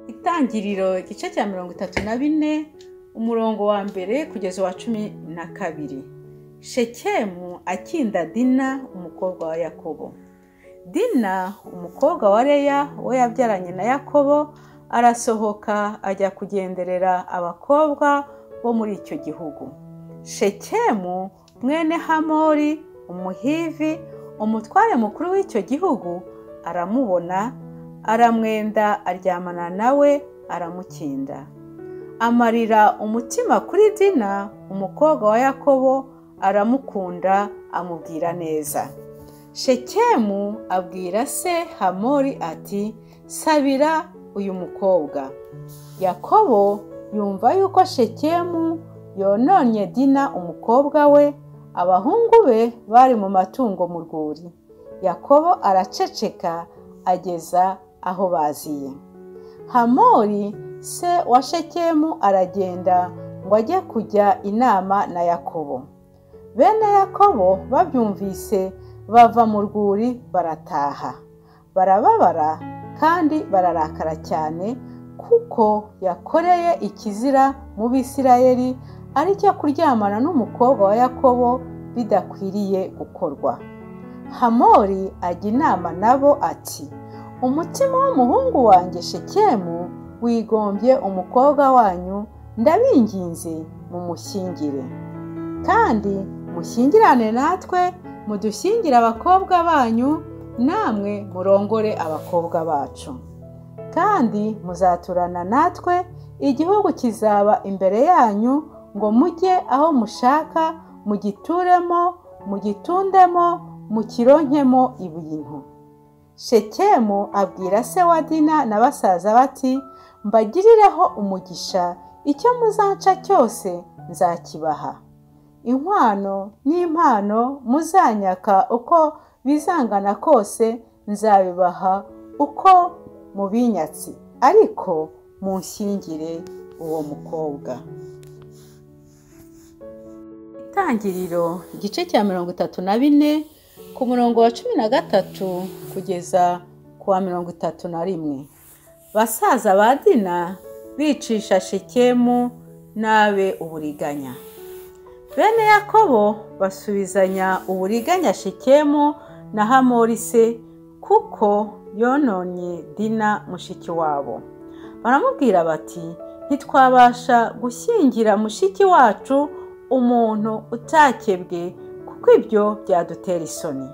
itangiriro igice cya mirongo itatu na bine umurongo wa mbere kugeza uwa cumi na kabiri shekemu akinda dina umukobwa wa yakobo dina umukobwa wa leya uwo yabyaranye na yakobo arasohoka ajya kugenderera abakobwa bo muri icyo gihugu shekemu mwene hamori umuhivi umutware mukuru w'icyo gihugu aramubona aramwenda aryamana nawe aramukinda amarira umutima kuri dina umukobwa wa yakobo aramukunda amubwira neza shekemu abwira se hamori ati sabira uyu mukobwa yakobo yumva yuko shekemu yononye dina umukobwa we abahungu be bari mu matungo mu rwuri yakobo araceceka ageza aho baziye hamori se wa shekemu aragenda ngo ajye kujya inama na yakobo bene yakobo babyumvise bava mu rwuri barataha barababara kandi bararakara cyane kuko yakoreye ikizira mu bisirayeri ari cyo kuryamana n'umukobwa wa yakobo bidakwiriye gukorwa hamori ajya inama nabo ati umutima w'umuhungu wanjye shekemu wigombye umukobwa wanyu ndabinginze mumushyingire kandi mushyingirane natwe mudushyingire abakobwa banyu namwe murongore abakobwa bacu kandi muzaturana natwe igihugu kizaba imbere yanyu ngo mujye aho mushaka mugituremo mugitundemo mukironkemo ibintu shekemu abwira se wa dina na basaza bati mbagirireho umugisha icyo muzanca cyose nzakibaha inkwano n'impano muzanyaka uko bizangana kose nzabibaha uko mubinyatsi ariko munshyingire uwo mukobwa itangiriro igice cya mirongo itatu na bine ku murongo wa cumi na gatatu kugeza ku wa mirongo itatu na rimwe basaza ba dina bicisha shekemu nabe uburiganya bene yakobo basubizanya uburiganya shekemu na hamori se kuko yononye dina mushiki wabo baramubwira bati ntitwabasha gushyingira mushiki wacu umuntu utakebwe kuko ibyo byadutera isoni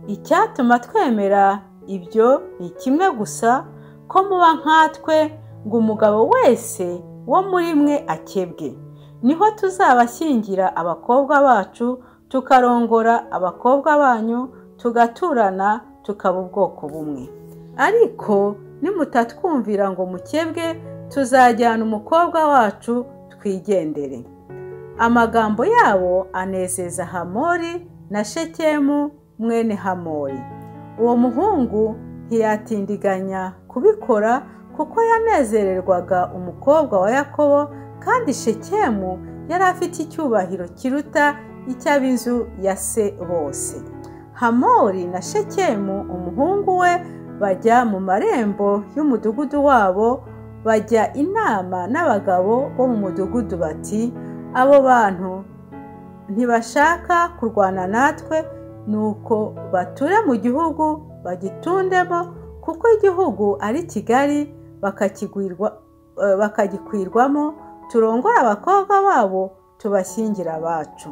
icyatuma twemera ibyo ni kimwe gusa ko muba nkatwe ngo umugabo wese wo muri mwe akebwe niho tuzabashyingira abakobwa bacu tukarongora abakobwa banyu tugaturana tukaba ubwoko bumwe ariko nimutatwumvira ngo mukebwe tuzajyana umukobwa wacu twigendere amagambo yabo anezeza hamori na shekemu mwene hamori uwo muhungu ntiyatindiganya kubikora kuko yanezererwaga umukobwa wa yakobo kandi shekemu yari afite icyubahiro kiruta icy'ab'inzu ya se bose hamori na shekemu umuhungu we bajya mu marembo y'umudugudu wabo bajya inama n'abagabo bo mu mudugudu bati abo bantu ntibashaka kurwana natwe nuko bature mu gihugu bagitundemo kuko igihugu ari kigari bakagikwirwamo turongora abakobwa babo tubashyingira abacu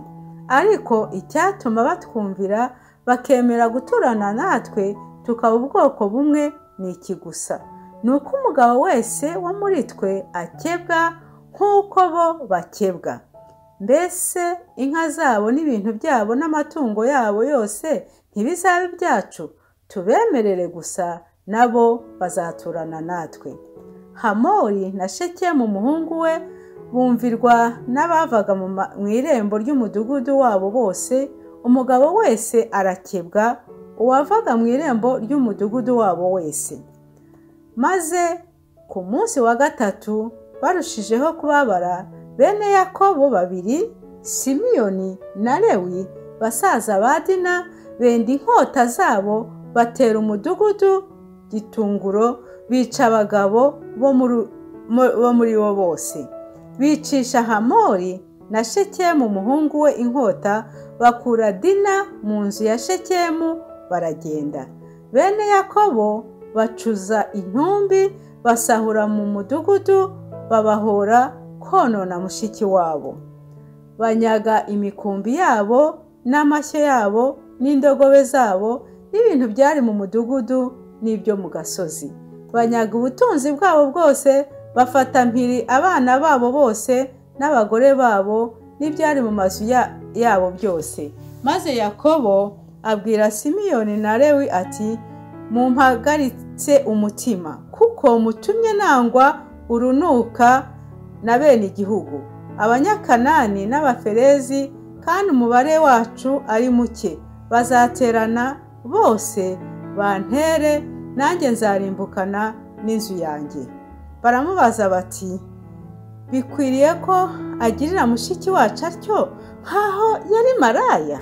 ariko icyatuma batwumvira bakemera guturana natwe tukaba ubwoko bumwe ni iki gusa ni uko umugabo wese wo muri twe akebwa nk'uko bo bakebwa mbese inka zabo n'ibintu byabo n'amatungo yabo yose ntibizabe ibyacu tubemerere gusa nabo bazaturana natwe hamori na shekemu umuhungu we bumvirwa n'abavaga mu irembo ry'umudugudu wabo bose umugabo wese arakebwa uwavaga mu irembo ry'umudugudu wabo wese maze ku munsi wa gatatu barushijeho kubabara bene yakobo babiri simiyoni na lewi basaza ba dina benda inkota zabo batera umudugudu gitunguro bica abagabo bo muri- mu- bo muri bo bose bicisha hamori na shekemu umuhungu we inkota bakura dina mu nzu ya shekemu baragenda bene yakobo bacuza intumbi basahura mu mudugudu babahora konona mushiki wabo banyaga imikumbi yabo n'amashyo yabo n'indogobe zabo n'ibintu byari mu mudugudu n'ibyo mu gasozi banyaga ubutunzi bwabo bwose bafata mpiri abana babo bose n'abagore babo n'ibyari mu mazu ya- yabo byose maze yakobo abwira simiyoni na lewi ati mumpagaritse umutima kuko mutumye nangwa urunuka na bene igihugu abanyakanani n'abaferezi kandi umubare wacu ari muke bazaterana bose bantere nanjye nzarimbukana n'inzu yanjye baramubaza bati bikwiriye ko agirira mushiki wacu atyo nk'aho yari maraya